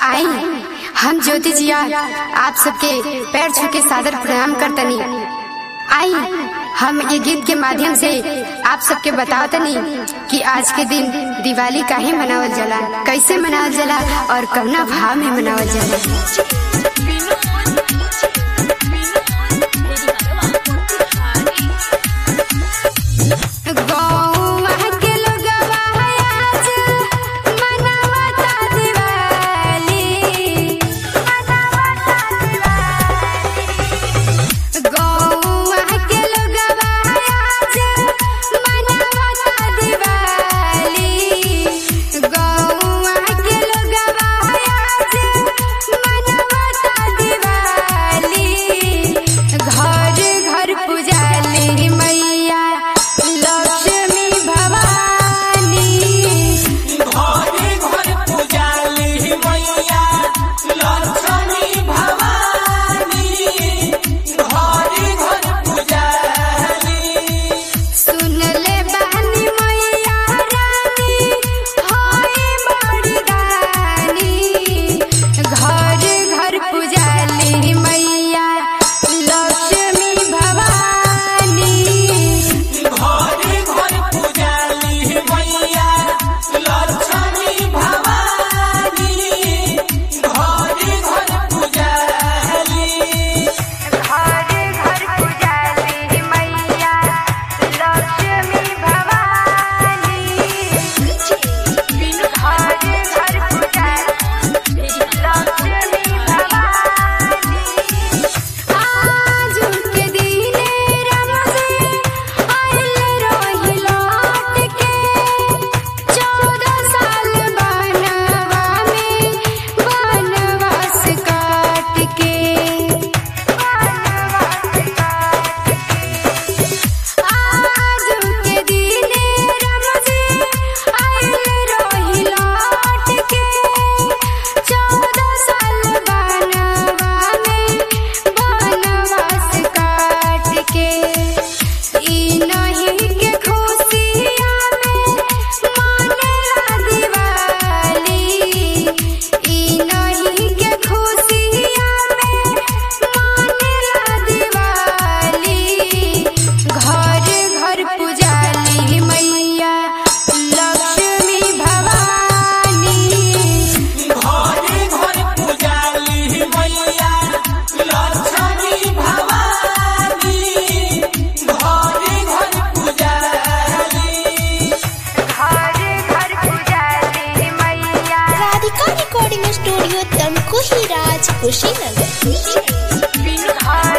आई हम ज्योति जिया आप सबके पैर छू के सादर प्रणाम करतनी आई हम ये गीत के माध्यम से आप सबके बतावतनी कि आज के दिन दिवाली काहे मनावल जाला कैसे मनावल जाला और कवना भाव में मनावल जाला गौवा के लोगवा आज मनावता दिवाली मनावता दिवाली गौवा के लोगवा आज मनावता दिवाली गौवा के लोगवा आज मनावता दिवाली घर घर पुजाली मैया लक्ष्मी भवानी घरे घर पुजाली मैया लक्ष्मी भवानी घरे घर पुजाली सुन ले बहनी मैया रानी होई बड़ी दानी घर घर पुजाली मैया लक्ष्मी भवानी घरे घर पुजाली मैया लक्ष्मी भवानी घरे घर पुजाली घर घर पुजाली मैया लक्ष्मी भवानी घर घर पुजाली लक्ष्मी भवानी आज के दिने रमजे आइल रोहि लौट के चौदह साल बनवा में बनवास काट के आज के दिने रमजे आइल रोहि लौट के चौदह साल बनवा में बनवास काट के ई नहीं के खुशिया में मानेला दिवाली ई नहीं के खुशिया में मानेला दिवाली घर घर पुजाली मैया लक्ष्मी भवानी घरे घर पुजाली मैया लक्ष्मी भवानी घरे घर पुजाली घर घर पुजाली मैया राधिका रिकॉर्डिंग स्टूडियो तमकुही राज कुशीनगर घर